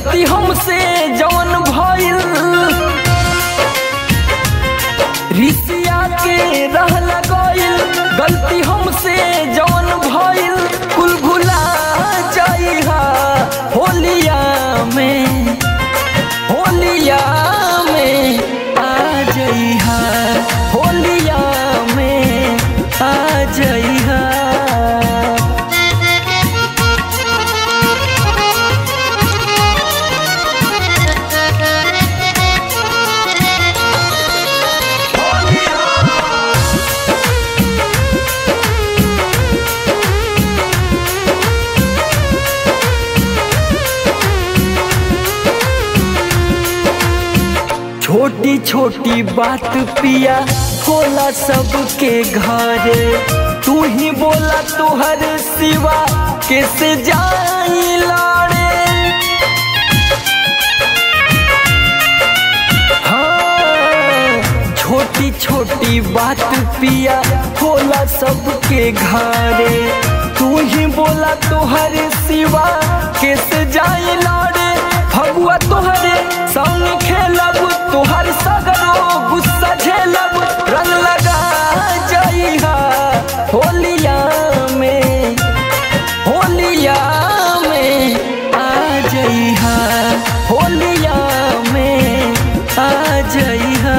गलती हमसे जवन भइल रिसिया के रह लगइल गलती हमसे जवन भइल कुल भुला जाइहा होलिया में होलिया में आ जइहा होलिया में आ जइहा छोटी छोटी बात पिया होला सबके घरे तू ही बोला तुहर सिवा कैसे जाई लाड़े हाँ, छोटी छोटी बात पिया होला सबके घरे तू ही बोला तुहर सिवा कैसे जाई लाड़े फगुआ तोहरे संग खेलब तोहर सगरो गुस्सा झेलब रंग लगा जाइहा होलिया में होलिया में आ जइहा होलिया में आ जइहा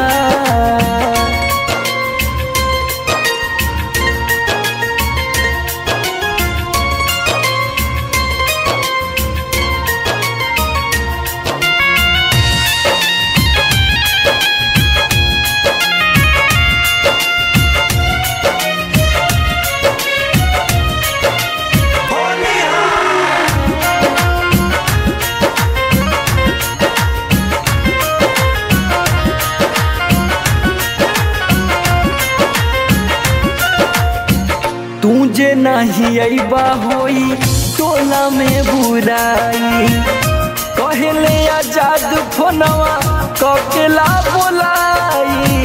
तू जे नहीं अबा होई टोला में बुराई कहले आजाद फोनवा ककेला बोलाई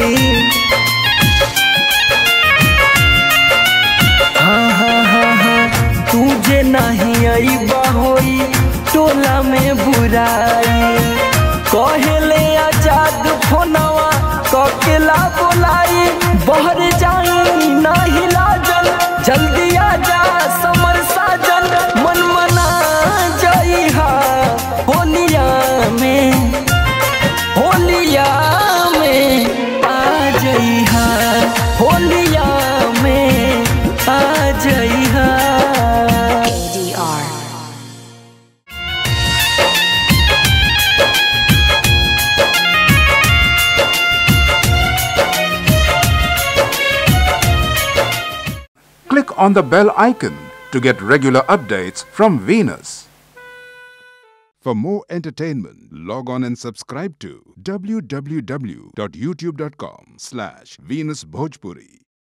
हाँ हाँ हाँ हाँ तू जे नहीं अबा होई टोला में बुराई कहले आजाद फोनवा ककेला बोलाई बहर जाई नाही लाजल जल्दी आजा समर साजन मन मना जाइहा होलिया में होलिया में आ जइहा होलिया में आ जइहा ADR. Click on the bell icon to get regular updates from Venus. For more entertainment, log on and subscribe to www.youtube.com slash Venus Bhojpuri.